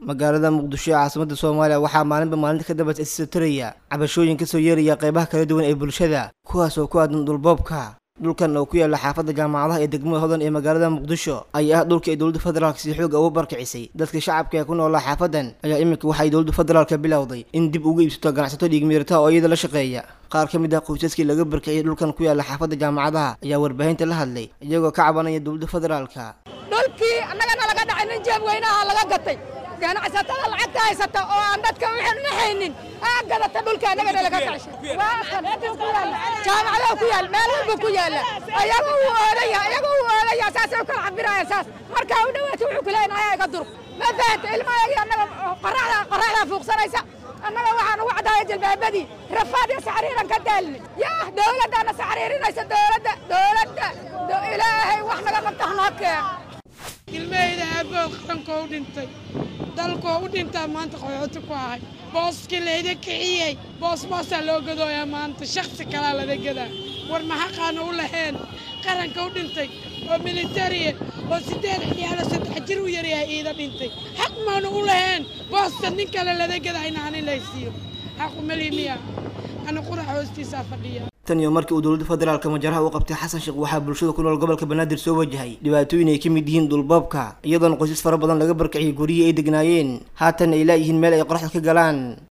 magaalada muqdisho ee caasimada soomaaliya waxaa maalinba maalinta ka dambeysa isisotaraya cabashooyin kasoo yeeraya qeybaha kala duwan ee bulshada kuwaas oo ku aadan dhulboobka dhulkan oo ku yaala xaafadda jaamacadaha ee degmada hodan ee magaalada muqdisho ayaa ah dhulka ay dowladda federaalk si xooga ugu barkicisay dadka shacabka ee ku noolaa xaafadan ayaa iminka waxay dowladda federaalka bilowday in dib uga iibsato ganacsato dhiigmiirata oo iyada la shaqeeya qaar ka mid ah qoysaskii laga barkiciyay dhulkan ku yaala xaafadda jaamacadaha ayaa warbaahinta la hadlay iyagoo ka cabanaya dowladda federaalka dhulkii annagana laga dhacay nin jeeb weynaha laga gatay ganacsatada lacagta haysata oo aan dadka waxaan naxaynin aa gadata dhulka annagana laga kacshay waa kan intuu ku yaalla jaamacadaha ku yaal meel walba ku yaalla ayaga uu oodaya ayaga uu oodaya saasay u kala cabiraya saas markaa u dhawaata wuxuu ku leeyahay ayaa iga durug ma fahanta ilmahayagii annaga qoraxda qoraxdaa fuuqsanaysa annaga waxaan ugu caddaaya jilbaabadii rafaad iyo saxriiran ka daalni yaa dowladdaana saxriirinaysa dowladda dowladda ilaahay wax naga qabta hanoo keeno ilmahayda aabood qarankoo u dhintay dalkoo u dhintaa maanta qaxooti ku ahay booskii layda kiciyey boos boosaa loo gadooyaa maanta shaksi kalaa lada gadaa war maxaqaana u laheen qaranka u dhintay oo militariya oo siddeed ciyaalo saddex jir u yaryahay iida dhintay xaq maanu u laheen boosta nin kale lada gadayna ani laysiiyo xaqu meli miya ani qurax hoostiisaa fadhiya tan iyo markii uu dowladda federaalka majaraha u qabtay xasan sheekh waxaa bulshada ku nool gobolka banaadir soo wajahay dhibaatooyin ay ka mid yihiin dhulboobka iyadoona qoysas fara badan laga barkiciyay guryihii ay degnaayeen haatan ay laayihiin meel ay qoraxda ka galaan